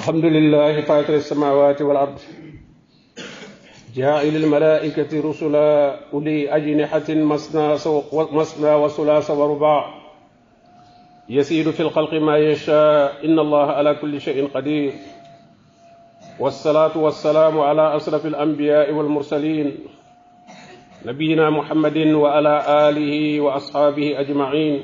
الحمد لله فاطر السماوات والأرض جاعل الملائكة رسلا أولي أجنحة مثنى مثنى وثلاث ورباع يسير في الخلق ما يشاء إن الله على كل شيء قدير والصلاة والسلام على أشرف الأنبياء والمرسلين نبينا محمد وعلى آله وأصحابه أجمعين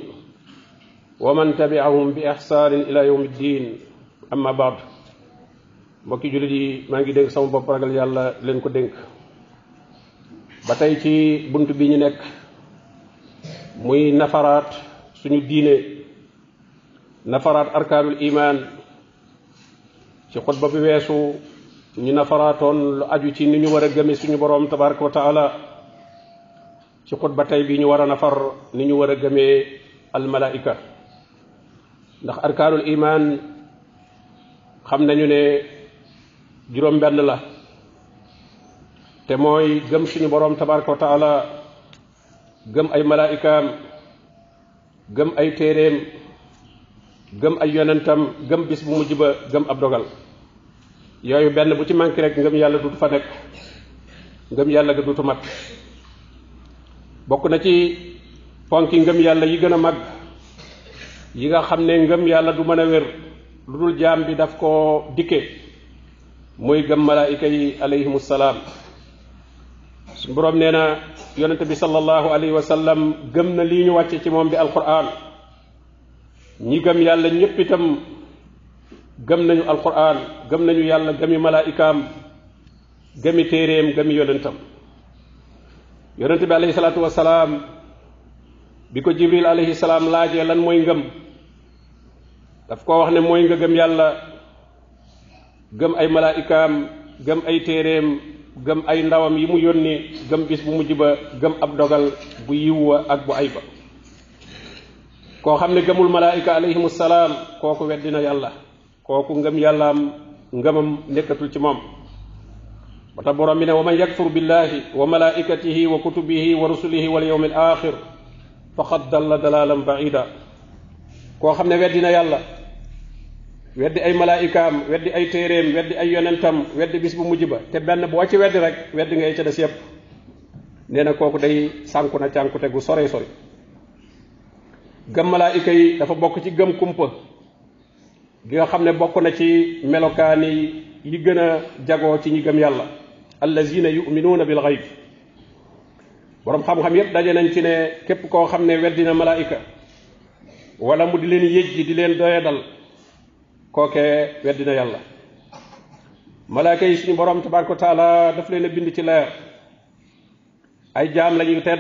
ومن تبعهم بإحسان إلى يوم الدين أما بعد mbokki jullit yi maa ngi dénk sama bopp ragal yàlla leen ko dénk ba tey ci bunt bi ñu nekk muy nafaraat suñu diine nafaraat arkaanul imaan ci xutba bi weesu ñu nafaraatoon lu aju ci ni ñu war a gëme suñu boroom tabaraka wa taala ci xutba tey bi ñu war a nafar ni ñu war a gëmee almalaika ndax arkaanul imaan xam nañu ne juróom benn la te mooy gëm suñu boroom tabaraka wa taala gëm ay malaikaam gëm ay téeréem gëm ay yonentam gëm bis bu mujj ba gëm ab dogal yooyu benn bu ci manqué rek ngëm yàlla dutu fa nekk ngëm yàlla ga dutu mat bokk na ci ponki ngëm yàlla yi gën a mag yi nga xam ne ngëm yàlla du mën a wér lu dul jaam bi daf ko dikke muy gëm malaayika yi alayhimu salaam suñu boroom nee na yonente bi sallallahu alayhi wa sallam gëm na lii ñu wàcce ci moom bi alquran ñi gëm yàlla ñépp itam gëm nañu alquran gëm nañu yàlla gëmi malaayikaam gëmi téeréem gëmi yonentam yonente bi alayhi salaatu wasalaam bi ko jibril alayhi salaam laajee lan mooy ngëm daf koo wax ne mooy nga gëm yàlla gëm ay malaayikaam gëm ay téeréem gëm ay ndawam yi mu yónni gëm bis bu mujj ba gëm ab dogal bu yiwwa ak bu ay ba koo xam ne gëmul malaayika alayhimu salaam kooku weddina yàlla kooku ngëm yàllaam ngëmam nekkatul ci moom ba tax borom bi ne wa man yakfur billahi wa malaikatihi wa kutubihi wa rusulihi wal yawmil axir faqad dalla dalalan baida koo xam ne weddina yàlla weddi ay malaayikaam weddi ay téeréem weddi ay yonentam weddi bis bu mujj ba te benn boo ci weddi rek weddi ngay ca des yépp nee na kooku day sànku na cànkute gu sore sori gëm malaayika yi dafa bokk ci gëm kumpa gi nga xam ne bokk na ci melokaani yi gën a jagoo ci ñi gëm yàlla allazina yuminuuna bil xayb boroom xam-xam yépp daje nañ ci ne képp koo xam ne weddina malaayika wala mu di leen yëjji di leen doyadal kookee weddina yàlla malaayika yi suñu boroom tabaraka wa taala daf leen a bind ci leer ay jaam lañuy tedd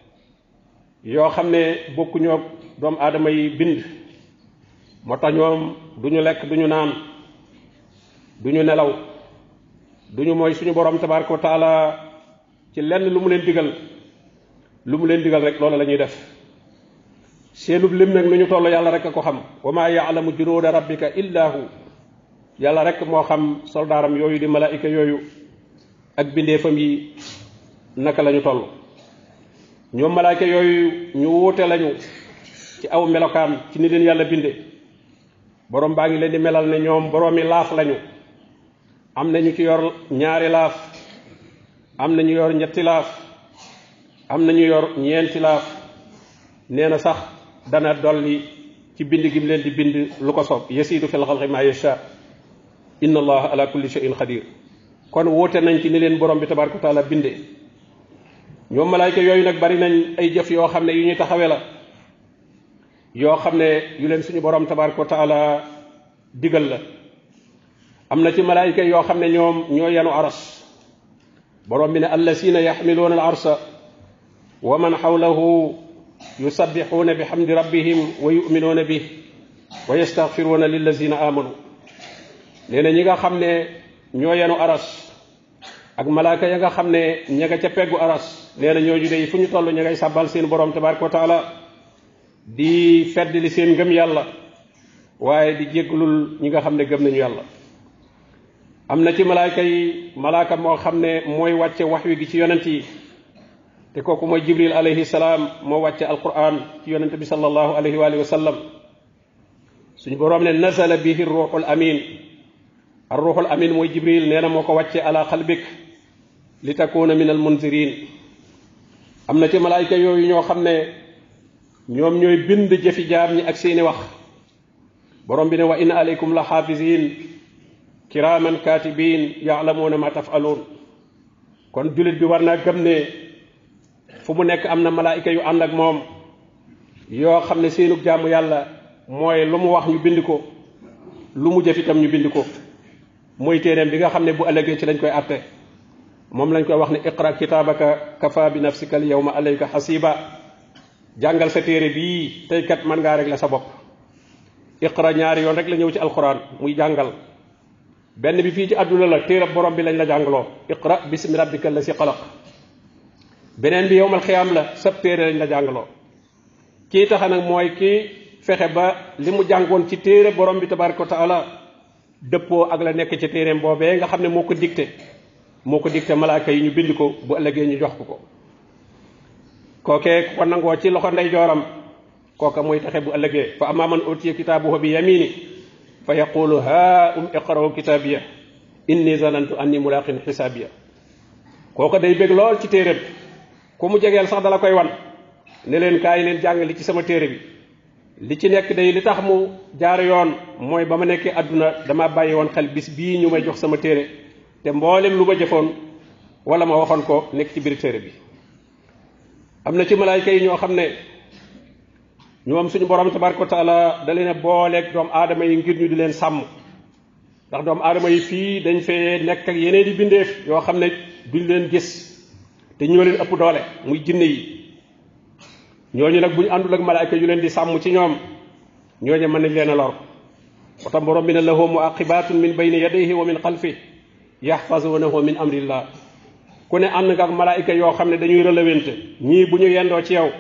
yoo xam ne bokkuñoo doomu aadama yi bind moo tax ñoom duñu lekk duñu naan duñu nelaw duñu mooy suñu borom tabaraka wa taala ci lenn lu mu leen digal lu mu leen digal rek loolu la ñuy def seenub lim nag nu ñu toll yàlla rek a ko xam wa maa yaalamu junuuda rabbika illa hu yàlla rek moo xam soldaaram yooyu di malaayika yooyu ak bindeefam yi naka la ñu toll ñoom malaayika yooyu ñu wuute lañu ci aw melokaan ci ni leen yàlla binde borom baa ngi leen di melal ne ñoom boroomi laaf lañu am na ñu ci yor ñaari laaf am na ñu yor ñetti laaf am na ñu yor ñeenti laaf nee na sax dana dolli ci bind gi mu leen di bind lu ko soob yasiidu fil xalqi ma yasha inna allaha ala kulli shay'in qadir kon wuute nañ ci ni leen borom bi tabaraka wa taala binde ñoom malaayka yooyu nag bari nañ ay jëf yoo xam ne yu ñuy taxawee la yoo xam ne yu leen suñu borom tabaraka wa taala digal la am na ci malaayika yoo xam ne ñoom ñoo yanu aras borom bi ne allasina yaxmiluuna al arsa wa man xawlahu yusabbixuuna bi xamdi rabbihim wa yuminuuna bih wa yastaxfiruuna lillazina amanu nee na ñi nga xam ne ñoo yanu aras ak malaaka ya nga xam ne ña nga ca peggu aras nee na ñooñu de fu ñu toll ña ngay sàbbal seen borom tabaraka wa taala di fedd li seen ngëm yàlla waaye di jéggalul ñi nga xam ne gëm nañu yàlla am na ci malaayka yi malaaka moo xam ne mooy wàcce wax wi gi ci yonent yi te kooku mooy jibril alayhi salaam moo wàcce alquran ci yonent bi sallallahu alayhi wa alihi wa sallam suñu boroom ne nazala bihi ruuxul amin ar ruuxul amin mooy jibril nee na moo ko wàcce ala xalbik li takuna min al munzirin am na ci malaayka yooyu ñoo xam ne ñoom ñooy bind jëfi jaam ñi ak seeni wax borom bi ne wa inna aleykum la xaafisin kiraman katibin yaalamuuna ma tafaluun kon jullit bi war naa gëm ne fu mu nekk am na malaayka yu ànd ak moom yoo xam ne seenug jaamu yàlla mooy lu mu wax ñu bind ko lu mu jëf itam ñu bind ko mooy téeréem bi nga xam ne bu ëllëgee ci lañ koy atte moom lañ koy wax ne iqra kitaabaka kafa bi nafsika al yawma alayka xasiba jàngal sa téere bii tey kat mën ngaa régler sa bopp iqra ñaari yoon rek la ñëw ci alquran muy jàngal benn bi fii ci àdduna la téerab borom bi lañ la jàngaloo iqra bismi rabbika la si xalaq beneen bi yowmal xiyaam la sab téere lañ la jàngaloo kii taxa nag mooy kii fexe ba li mu jàngoon ci téere borom bi tabaraka wa taala dëppoo ak la nekk ci téereem boobee nga xam ne moo ko dicté moo ko dicté malaaka yi ñu bind ko bu ëllëgee ñu jox ko ko kookee ku ko nangoo ci loxo ndeyjooram kooka mooy taxe bu ëllëgee fa amma man utiya kitaabuhu bi yamini fa yaqulu ha um iqra'u kitaabiya inni zanantu anni mulaqin xisaabiya kooka day bég lool ci téere bi ku mu jegeel sax dala koy wan ne leen kaay leen jàng li ci sama téere bi li ci nekk day li tax mu jaar yoon mooy ba ma nekkee àdduna dama bàyyi woon xel bis bii ñu may jox sama téere te mboolem lu ma jëfoon wala ma waxoon ko nekk ci biir téere bi am na ci malaayka yi ñoo xam ne ñoom suñu borom tabaraka wa taala da leen a booleeg doomu aadama yi ngir ñu di leen sàmm ndax doomu aadama yi fii dañ fee nekk ak yeneen di bindeef yoo xam ne duñ leen gis te ñoo leen ëpp doole muy jinne yi ñooñu nag bu ñu àndul ak malaayka yu leen di sàmm ci ñoom ñooñu mën nañ leen a lor moo tax borom bi ne lahu muaqibatun min bayni yadayhi wa min xalfi yaxfazunahu min amrillah ku ne ànd nga ak malaayka yoo xam ne dañuy relewente ñii bu ñu yendoo ci yow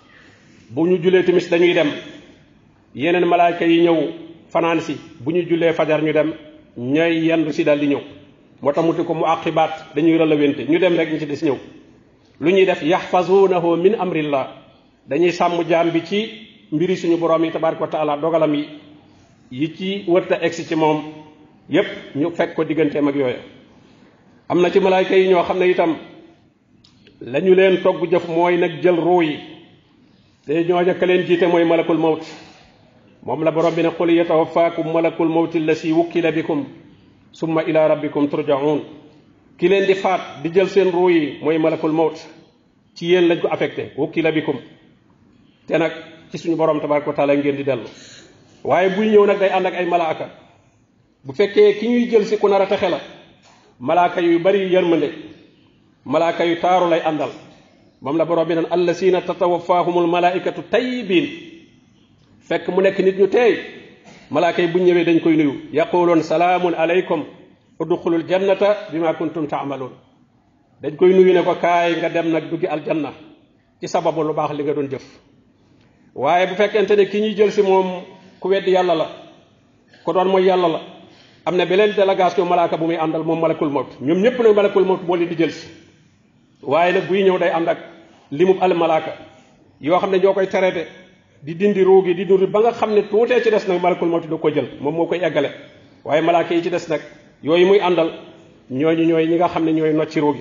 bu ñu julee timis dañuy dem yeneen malaayka yi ñëw fanaan si bu ñu julee fajar ñu dem ñooy yendu si daal di ñëw moo tax mu ti ko mu aqibaat dañuy relewente ñu dem rek ñu ci des ñëw lu ñuy def yaxfazunahu min amrillah dañuy sàmm jaam bi ci mbiri suñu borom yi tabaraka wa taala dogalam yi yi ci wërta egsi ci moom yépp ñu fekk ko digganteem ak yooya am na ci malaayka yi ñoo xam ne itam la ñu leen togg jëf mooy nag jël ruu yi te ñooña ka leen jiite mooy malakul mawt moom la borom bi ne qul yatawafaakum malakul mawti allasi wukkila bikum summa ila rabbikum turjaun ki leen di faat di jël seen ruu yi mooy malakul mawt ci yéen lañ ko affecté wukkila bikum te nag ci suñu borom tabaraka wa taala ngeen di dellu waaye buy ñëw nag day ànd ak ay malaaka bu fekkee ki ñuy jël si ku nar a texe la malaaka yu bari yërmande malaaka yu taaru lay àndal moom la borom bi naan allasina tatawafaahumul malaikatu tayyibin fekk mu nekk nit ñu teey malaaka yi buñ ñëwee dañ koy nuyu yaquluun salaamun aleykum udxulul jannata bima kuntum taamaluun dañ koy nuyu ne ko kaay nga dem nag duggi aljanna ci sababu lu baax li nga doon jëf waaye bu fekkente ne ki ñuy jël si moom ku weddi yàlla la ko doon mooy yàlla la am na beneen délégation malaaka bu muy àndal moom malakul mawt ñoom ñëpp nag malakul mawt moo leen di jël si waaye nag buy ñëw day ànd ak limub al malaaka yoo xam ne ñoo koy traité di dindi ruugi di dindi ba nga xam ne tuutee ci des nag malakul mawt du ko jël moom moo koy eggale waaye malaaka yi ci des nag yooyu muy àndal ñooñu ñooy ñi nga xam ne ñooy nocci ruugi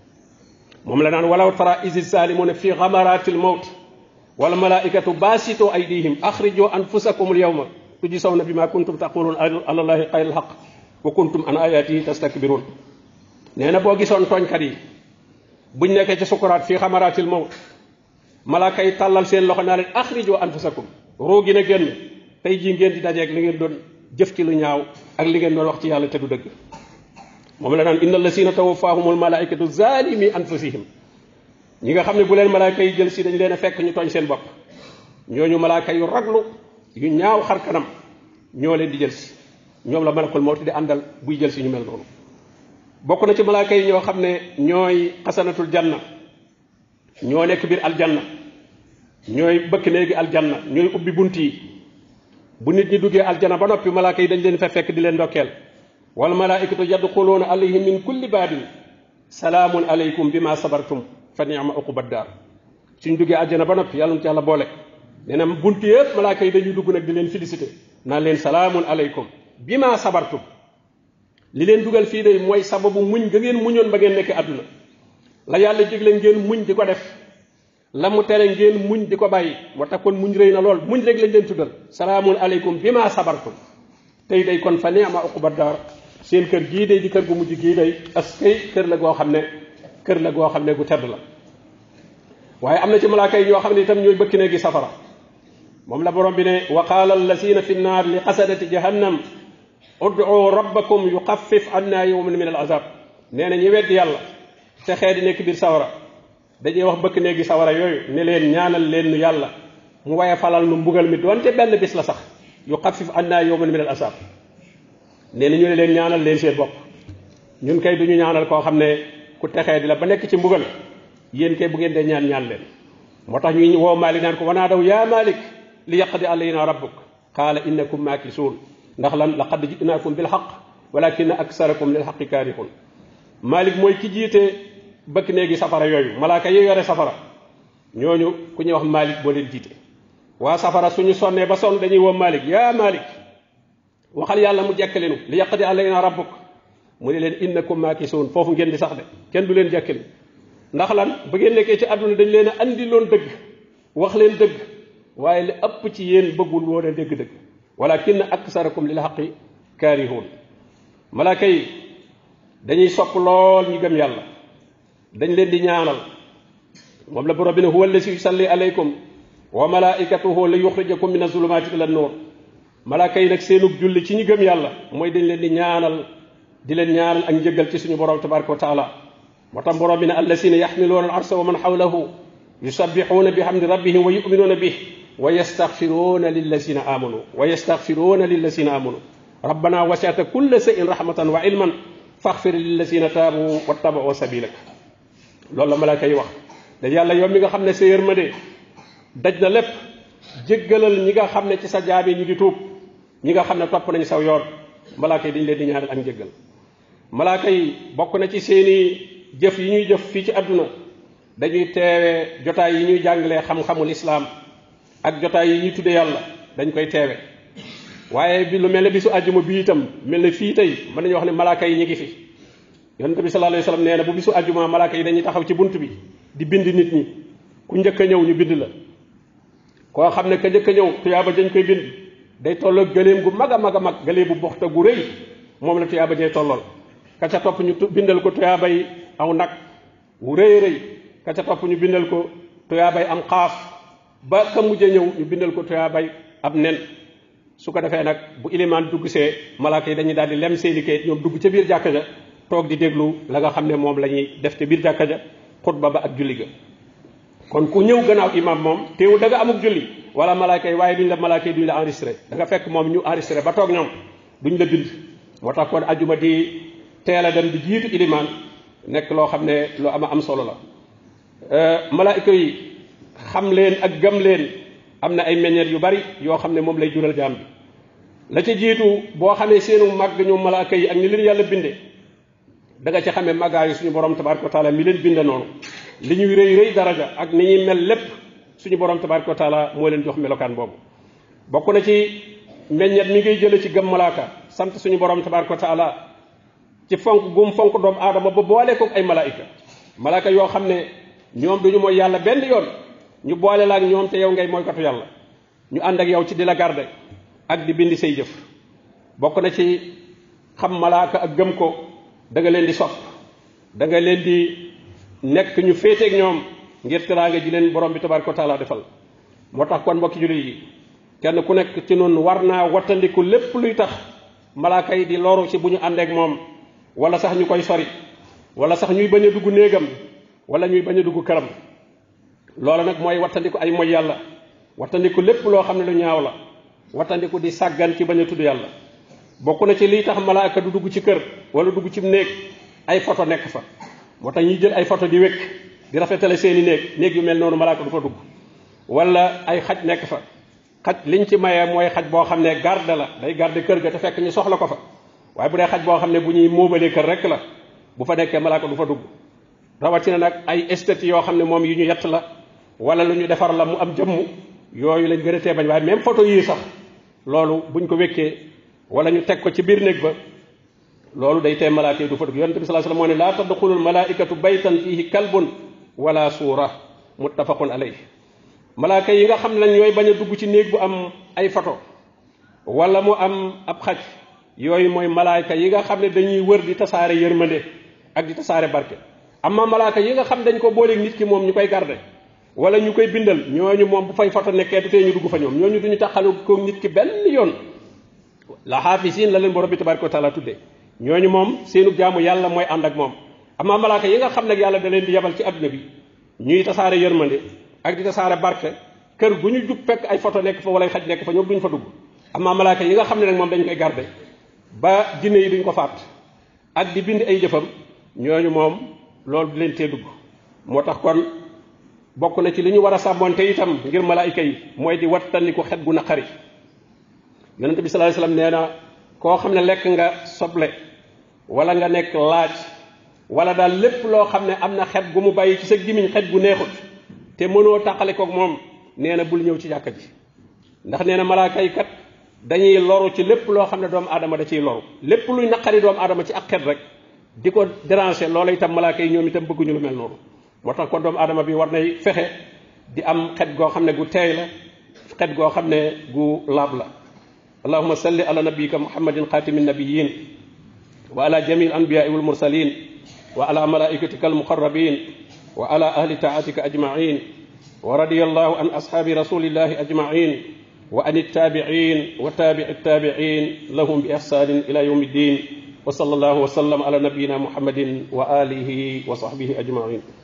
moom la naan walaw tara isi zalimuna fi gamaratil mawt wal malaikatu baasitoo aydihim axrijoo anfusakum al yawma tujzawna bima kuntum taqulun ala llahi xayral xaq wa kuntum an ayatihi tastakbirun nee na boo gisoon tooñkat yi buñ nekkee ci sukuraat fii xamaraatil mawt malaaka yi tàllal seen loxo naa leen axrijoo anfusakum ruu gi na génn tey jii ngeen di dajeeg li ngeen doon jëf ci lu ñaaw ak li ngeen doon wax ci yàlla te du dëgg moom la naan inna allasina tawafaahumul malaikatu zalimi anfusihim ñi nga xam ne bu leen malaaka yi jël si dañ leen a fekk ñu tooñ seen bopp ñooñu malaaka yu raglu yu ñaaw xar kanam ñoo leen di jël si ñoom la malakul mawti di àndal buy jël si ñu mel noonu bokk na ci malaaka yi ñoo xam ne ñooy xasanatul janna ñoo nekk biir aljanna ñooy bëkk néegi aljanna ñooy ubbi bunt yi bu nit ñi duggee aljanna ba noppi malaaka yi dañ leen fa fekk di leen ndokkeel wal malaikatu yadxuluuna alayhim min kulli baabin salaamun aleykum bima sabartum fa ni'ma uqubad daar suñ duggee aljanna ba noppi yàlla na ci yàlla boole nee na bunt yëpp malaaka yi dañuy dugg nag di leen félicité naan leen salaamun aleykum bima sabartum li leen dugal fii day mooy sababu muñ ga ngeen muñoon ba ngeen nekk àdduna la yàlla digle ngeen muñ di ko def la mu tere ngeen muñ di ko bàyyi moo tax kon muñ rëy na lool muñ rek lañ leen tuddal salaamun aleykum bi ma sabartum tey day kon fa ni'ma uqba daar seen kër gii day di kër gu mujj gii day as kay kër la goo xam ne kër la goo xam ne gu tedd la waaye am na ci malaaka yi ñoo xam ne itam ñooy bëkk ne gi safara moom la borom bi ne wa qaala allasina fi nnaar li qasadati jahannam ud'u rabbakum yuxaffif anna yawman min al azab nee na ñi weddi yàlla te xee di nekk biir sawara dañuy wax bëkk néegi sawara yooyu ne leen ñaanal leen nu yàlla mu waye falal nu mbugal mi doonte benn bis la sax yuxaffif anna yawman min al azab nee na ñu ne leen ñaanal leen seen bopp ñun kay duñu ñaanal koo xam ne ku texee di la ba nekk ci mbugal yéen kay bu ngeen dee ñaan ñaan leen moo tax ñuy woo Malik naan ko wanaa daw yaa Malik li yaqdi alayna rabbuk qaala innakum maakisuun ndax lan laqad jinaakum bil xaq walakina aksarakum lil xaqi kaarihun Malik mooy ki jiite bëkk néegi safara yooyu malaaka yi yore safara ñooñu ku ñuy wax Malik boo leen jiite waa safara suñu sonnee ba sonn dañuy woo Malik yaa Malik waxal yàlla mu jekkalinu li yaqdi alayna rabbuk mu ne leen innakum maakisuun foofu ngeen di sax de kenn du leen jekkali ndax lan ba ngeen nekkee ci àdduna dañ leen a andi loon dëgg wax leen dëgg waaye li ëpp ci yéen bëggul woon a dégg-dëgg walakin aksarakum lil xaqi kaarihuun malaaka yi dañuy sopp lool ñi gëm yàlla dañ leen di ñaanal moom la borom bi ne huwa allasi yusalli alaykum wa malaikatuhu li yuxrijakum min azulumaati ila nuur malaaka yi nag seenug julli ci ñi gëm yàlla mooy dañ leen di ñaanal di leen ñaanal ak njëggal ci suñu borom tabaraka wa taala moo tax borom bi ne allasina yaxmiluuna al arsa wa man xawlahu yusabbixuuna bi hamdi rabbihim wa yuminuuna bih wa yastaxfiruuna lillasina amanu wa yastaxfiruuna lillasina amanu rabbana wasiata kulla shay'in rahmatan wa ilman faxfir lillasina taabu wattabau sabilak loolu la malaaka yi wax da yàlla yow mi nga xam ne sa yërmande daj na lépp jéggalal ñi nga xam ne ci sa jaabi ñi ngi tuub ñi nga xam ne topp nañ saw yoon malaaka yi dañ leen di ñaanal ak njëggal malaaka yi bokk na ci seeni jëf yi ñuy jëf fii ci àdduna dañuy teewe jotaay yi ñuy jàngalee xam-xamul islaam ak jotaay yi ñuy tudde yàlla dañ koy teewe waaye bi lu mel ne bisu àjjuma bi itam mel ne fii tey mën nañu wax ne malaaka yi ñu ngi fi yonente bi sallallahu alayhi wasallam nee na bu bisu àjjuma malaaka yi dañuy taxaw ci bunt bi di bind nit ñi ku njëkk a ñëw ñu bind la koo xam ne ka njëkk a ñëw tuyaaba dañ koy bind day tolloog gëléem gu mag a mag a mag gëléem bu boxta gu rëy moom la tuyaaba jay tollool ka ca topp ñu bindal ko tuyaabay aw nag wu rëy rëy ka ca topp ñu bindal ko tuyaabay am xaaf ba ka mujj a ñëw ñu bindal ko tuyaabay ab nen su ko defee nag bu ilimaan dugg see malaaka yi dañuy daal di lem seeni kayit ñoom dugg ca biir jàkka ja toog di déglu la nga xam ne moom la ñuy def ca biir jàkka ja xutba ba ak julli ga kon ku ñëw gannaaw imam moom teewul da nga amuk julli wala malaaka yi waaye duñ la malaaka yi duñ la enregistré da nga fekk moom ñu enregistré ba toog ñoom duñ la bind moo tax kon ajuma di teel a dem di jiitu ilimaan nekk loo xam ne lu ama am solo la malaayika yi xam leen ak gëm leen am na ay meññeet yu bari yoo xam ne moom lay jural jaam bi la ca jiitu boo xamee seenu màgg ñu malaaka yi ak ni leen yàlla binde da nga ci xamee màggaayu suñu borom tabaraka wa taala mi leen binde noonu li ñuy rëy rëy daraja ak ni ñuy mel lépp suñu borom tabaraka wa taala moo leen jox melokaan boobu bokk na ci meññeet mi ngay jële ci gëm malaaka sant suñu borom tabaraka wa taala ci fonk gum fonk doomu aadama ba boole ko ay malaayika malaaka yoo xam ne ñoom duñu mooy yàlla benn yoon ñu boole la ak ñoom te yow ngay mooy katu yàlla ñu ànd ak yow ci di la garde ak di bindi say jëf bokk na ci xam malaaka ak gëm ko da nga leen di sopp da nga leen di nekk ñu féeteeg ñoom ngir teraanga ji leen borom bi tabaraka wa taala defal moo tax kon mbokki jullit yi kenn ku nekk ci noonu war naa wattandiku lépp luy tax malaaka yi di loru ci bu ñu àndeek moom wala sax ñu koy sori wala sax ñuy bañ a dugg néegam wala ñuy bañ a dugg këram loola nag mooy wattandiku ay moy yàlla wattandiku lépp loo xam ne lu ñaaw la wattandiku di sàggan ci bañ a tudd yàlla bokk na ci liy tax malaaka du dugg ci kër wala dugg ci néeg ay photo nekk fa moo tax ñuy jël ay photo di wékk di rafetale seeni néeg néeg yu mel noonu malaaka du fa dugg wala ay xaj nekk fa xaj liñ ci mayee mooy xaj boo xam ne garde la day garde kër ga te fekk ñu soxla ko fa waaye bu dee xaj boo xam ne bu ñuy móobalee kër rek la bu fa nekkee malaaka du fa dugg rawatina nag ay esthétique yoo xam ne moom yu ñu yett la wala lu ñu defar la mu am jëmm yooyu lañ gën a tee bañ waaye même photo yii sax loolu buñ ko wékkee wala ñu teg ko ci biir néeg ba loolu day tee malaaka yi du fa dugg yonente bi sallallahu alayhi wasallam moo ne laa tadxulul malaikatu baytan fihi kalbun wala suura muttafaqun alayhi malaaka yi nga xam ne ñooy bañ a dugg ci néeg bu am ay photo wala mu am ab xaj yooyu mooy malaaka yi nga xam ne dañuy wër di tasaare yërmande ak di tasaare barke amma malaaka yi nga xam dañ ko booleeg nit ki moom ñu koy garde wala ñu koy bindal ñooñu moom bu fay photo nekkee du tee ñu dugg fa ñoom ñooñu duñu taxalu ko nit ki benn yoon la xaafisiin la leen borom bi tabaraka wa taala tuddee ñooñu moom seenu jaamu yàlla mooy ànd ak moom amma malaaka yi nga xam nag yàlla da leen di yebal ci adduna bi ñuy tasaare yërmande ak di tasaare barke kër gu ñu jub fekk ay photo nekk fa wala xaj nekk fa ñoom duñ fa dugg amma malaaka yi nga xam ne nag moom dañ koy garde ba jinne yi duñ ko faat ak di bind ay jëfam ñooñu moom loolu di leen tee dugg moo tax kon bokk na ci li ñu war a sàmmoonte itam ngir malaayika yi mooy di wattandiku xet gu naqari yonente bi sallallahu alayhi wasallam nee na koo xam ne lekk nga soble wala nga nekk laaj wala daal lépp loo xam ne am na xet gu mu bàyyi ci sa gimiñ xet gu neexut te mënoo tàqale koog moom nee na bul ñëw ci jàkka ji ndax nee na malaaka yi kat dañuy loru ci lépp loo xam ne doomu aadama da ciy loru lépp luy naqari doomu aadama ci ak xet rek di ko déranger loola itam malaaka yi ñoom itam bëgguñu lu mel noonu moo tax kon doomu aadama bi war nay fexe di am xet goo xam ne gu teey la xet goo xam ne gu laab la allahuma salli ala nabiyika muhammadin xaatimi nabiyin wa ala jami al anbiyai wal mursalin wa ala malaikatika al muqarrabin wa ala ahli taatika ajmain wa radiya allahu an ashaabi rasulillahi ajmain wa an ittabiin wa tabici ittabiin lahum bi ihsanin ila yawmi ddin wa sallallahu wa sallam ala nabiyina muhammadin wa alihi wa sahbihi ajmain